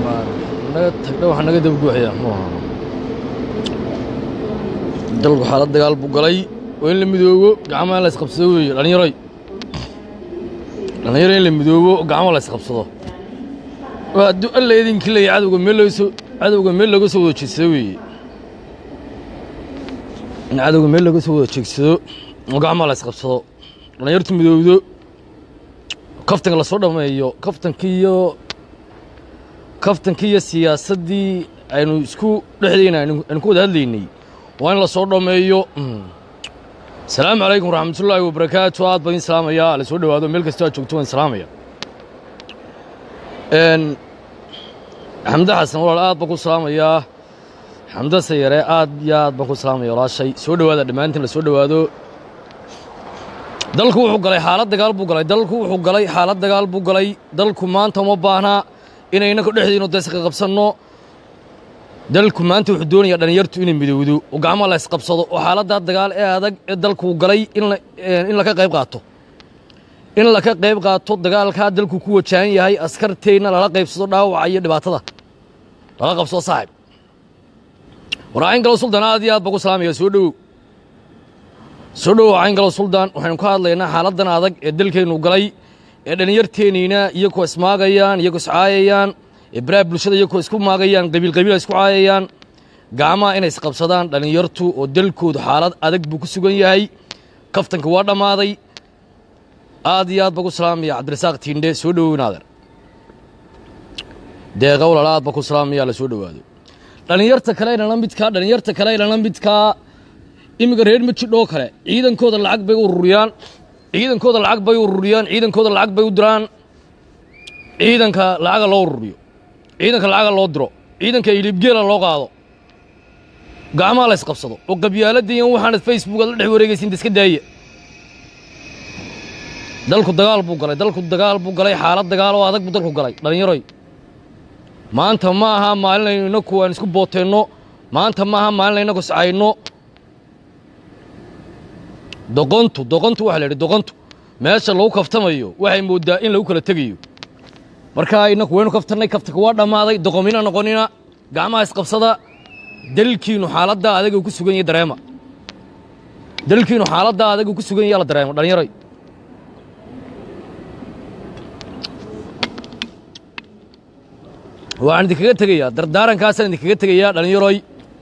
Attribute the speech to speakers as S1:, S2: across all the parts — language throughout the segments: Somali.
S1: naga tagdha waxaa naga dabaguuxaya muxuu ahaa dalku xaalad dagaal buu galay waa in la midoobo gacmaha in la isqabsado weeye dhallinyaroy dhallinyaro in la midoobo gacmo la isqabsado waa hadduu alla idinkii leeyahay cadowga meel looga soo cadowga meel looga soo wada jeedsado weeye in cadowga meel looga soo wada jeegsado oo gacmaha la isqabsado dhallinyartu midoowdo kaftanka lasoo dhammeeyo kaftankii iyo kaftankii iyo siyaasaddii aynu isku dhexdayna aynu aynu ku wada hadlaynay waa in lasoo dhammeeyo asalaamu calaykum waraxmatullaahi wabarakaatu aad baan idin salaamayaa la soo dhowaado meel kastoo aad joogto waan salaamaya xamde xasan walaal aad baan ku salaamayaa xamde sayare aad iyo aad baan ku salaamaya walaashay soo dhowaada dhammaantiin la soo dhowaado dalku wuxuu galay xaalad dagaal buu galay dalku wuxuu galay xaalad dagaal buu galay dalku maanta uma baahnaa inayna ku dhexdayno deeska qabsanno dalku maanta wuxuu doonayaa dhallinyartu inay midowdo oo gacmaha la isqabsado oo xaaladdaa dagaal ee adag ee dalkuu galay in la in laka qayb qaato in laka qayb qaato dagaalkaa dalku ku wajahan yahay askarteenna lala qaybsado dhaawaca iyo dhibaatada lala qabsado saaxib waraacayn galo suldaan aad iyo aad baan ku salaamaya soo dhowow soo dhowow cayn galo suldaan waxaynu ka hadlaynaa xaaladdan adag ee dalkeennu galay ee dhallinyarteenniina iyagoo ismaagayaan iyagoo iscaayayaan ee baraha bulshada iyagoo isku maagayaan qabiil qabiila isku caayayaan gacmaha inay isqabsadaan dhallinyartu oo dalkoodu xaalad adag buu ku sugan yahay kaftanka waa dhammaaday aad iyo aad baan ku salaamaya cabdirasaaq tiindhe soo dhowowinaader deeqa walaal aad baan ku salaamaya la soo dhowaado dhallinyarta kale inala midkaa dhallinyarta kale inala midkaa iminka reer majidhoo kale ciidankooda lacag bay ururiyaan ciidankooda lacag bay ururiyaan ciidankooda lacag bay u diraan ciidanka lacaga loo ururiyo ciidanka lacaga loo diro ciidanka ilibgeela loo qaado gacmaha la isqabsado oo qabyaaladiiyan waxaanad facebook aad la dhex wareegaysiin iska daaya dalku dagaal buu galay dalku dagaal buu galay xaalad dagaal oo adag buu dalku galay dhallinyaroy maanta ma aha maalinaynu inaku aan isku booteenno maanta ma aha maalinaynu inaku iscayno doqontu doqontu waxa la yidhi doqontu meesha lagu kaftamayo waxay mooddaa in lagu kala tegayo markaa inaku waynu kaftannay kaftanka waa dhammaaday doqomina noqonina gacmaha isqabsada dalkiinu xaaladdaa adaga ku sugan yahay dareema dalkiinu xaaladdaa adaga ku sugan yahay la dareemo dhallinyaroy waxaan idinkaga tegayaa dardaarankaasaan idinkaga tegayaa dhallinyaroy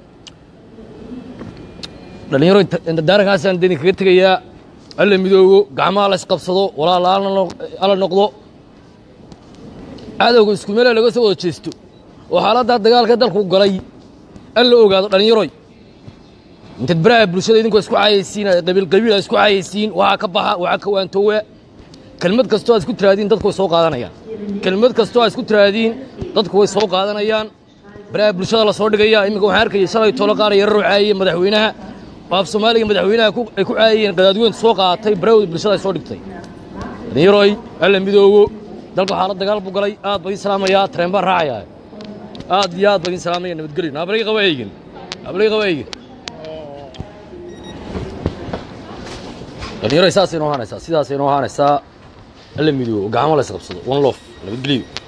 S1: dhallinyaroy dardaarankaasaan idinkaga tegayaa alla midoobo gacmaha la isqabsado walaal alla noqdo cadowga isku meela laga soo wada jeesto oo xaaladdaa dagaalka dalku galay alla ogaado dhallinyaroy intaad baraha bulshada idinkoo isku caayaysiin qabiil qabiila isku caayaysiin waxaa ka baxa waxaa ka waantoowa kelmad kastoo aad isku tiraadiin dadku way soo qaadanayaan kelmad kastoo aad isku tiraadiin dadku way soo qaadanayaan baraha bulshada la soo dhigaya iminka waxaan arkayay shalay tolo qaar yararoo caayaya madaxweynaha oo af soomaaliga madaxweynaha ay ku caayayeen qadaadweyntu soo qaatay barahooda bulshada ay soo dhigtay dhallinyaroy alla midoobo dalku xaalad dagaal buu galay aad baan idin salaamayaa tareen baan raacayaa aad iyo aad baan idin salaamaya nabadgelyo naabalay qaba eygin naabalay qaba eygin dhallinyaroy saasay noo ahaanaysaa sidaasay noo ahaanaysaa alla midoobo gacmo la isqabsado one lof nabadgelyo